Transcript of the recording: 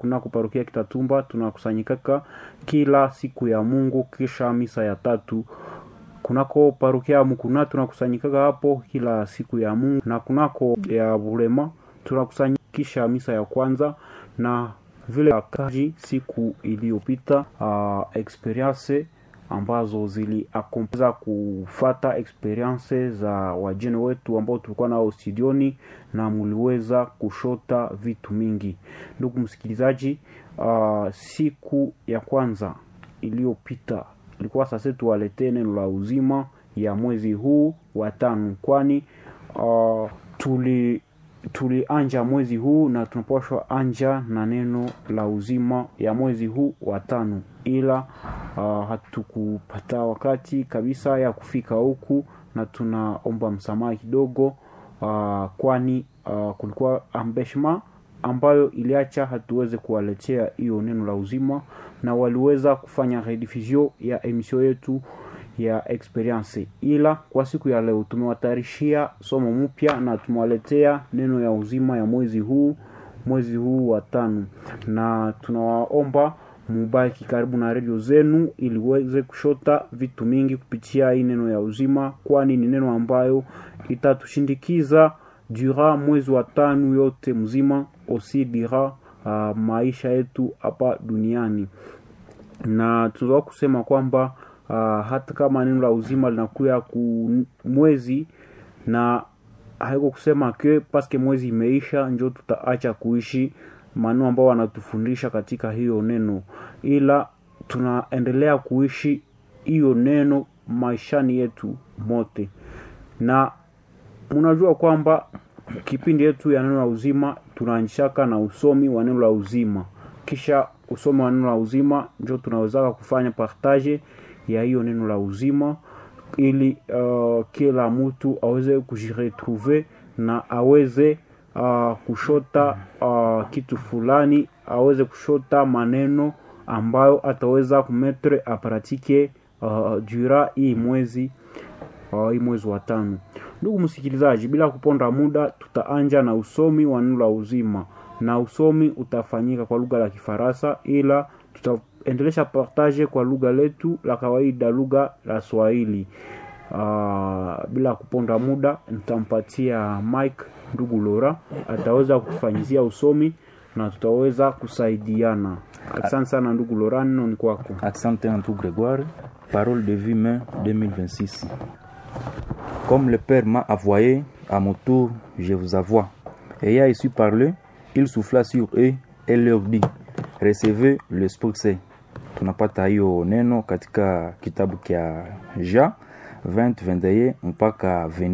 kunako parokia Kitatumba tunakusanyikaka kila siku ya Mungu kisha misa ya tatu kunako parokia Mukuna tunakusanyikaga hapo kila siku ya Mungu, na kunako ya Bulema tunakusanyikisha misa ya kwanza na vile kaji siku iliyopita uh, experience ambazo ziliakompeza kufata experience za wajene wetu ambao tulikuwa nao studioni na muliweza kushota vitu mingi. Ndugu msikilizaji, uh, siku ya kwanza iliyopita ilikuwa sasa tuwaletee neno la uzima ya mwezi huu wa tano, kwani uh, tuli tulianja mwezi huu na tunapashwa anja na neno la uzima ya mwezi huu wa tano, ila uh, hatukupata wakati kabisa ya kufika huku, na tunaomba msamaha kidogo uh, kwani uh, kulikuwa ambeshma ambayo iliacha hatuweze kuwaletea hiyo neno la uzima, na waliweza kufanya rediffusion ya emission yetu ya experience, ila kwa siku ya leo tumewatayarishia somo mpya na tumewaletea neno ya uzima ya mwezi huu mwezi huu wa tano, na tunawaomba mubaki karibu na redio zenu ili uweze kushota vitu mingi kupitia hii neno ya uzima, kwani ni neno ambayo itatushindikiza dura mwezi wa tano yote mzima, osi dira uh, maisha yetu hapa duniani, na tunaweza kusema kwamba uh, hata kama neno la uzima linakuya ku mwezi na haiko kusema ke paske mwezi imeisha njo tutaacha kuishi maneno ambao wanatufundisha katika hiyo neno, ila tunaendelea kuishi hiyo neno maishani yetu mote, na mnajua kwamba kipindi yetu ya neno la uzima tunaanzishaka na usomi wa neno la uzima, kisha usomi wa neno la uzima njo tunawezaka kufanya partage ya hiyo neno la uzima ili uh, kila mtu aweze kujiretrouver na aweze uh, kushota uh, kitu fulani, aweze kushota maneno ambayo ataweza kumetre apratike uh, dura hii mwezi uh, hii mwezi wa tano. Ndugu msikilizaji, bila kuponda muda, tutaanja na usomi wa neno la uzima, na usomi utafanyika kwa lugha la Kifaransa, ila tutaendelesha partage kwa lugha letu la kawaida, lugha la Swahili. Uh, bila kuponda muda nitampatia Mike ndugu Lora ataweza kutufanyizia usomi na tutaweza kusaidiana. Asante sana ndugu Lora, neno ni kwako. Asante ndugu Grégoire. Parole de vie mai 2026. Comme le Père m'a envoyé, à mon tour je vous envoie. Ayant ici parlé, il souffla sur eux et leur dit, recevez l'Esprit Saint. Tunapata hiyo neno katika kitabu kya Ja 20 21 mpaka 20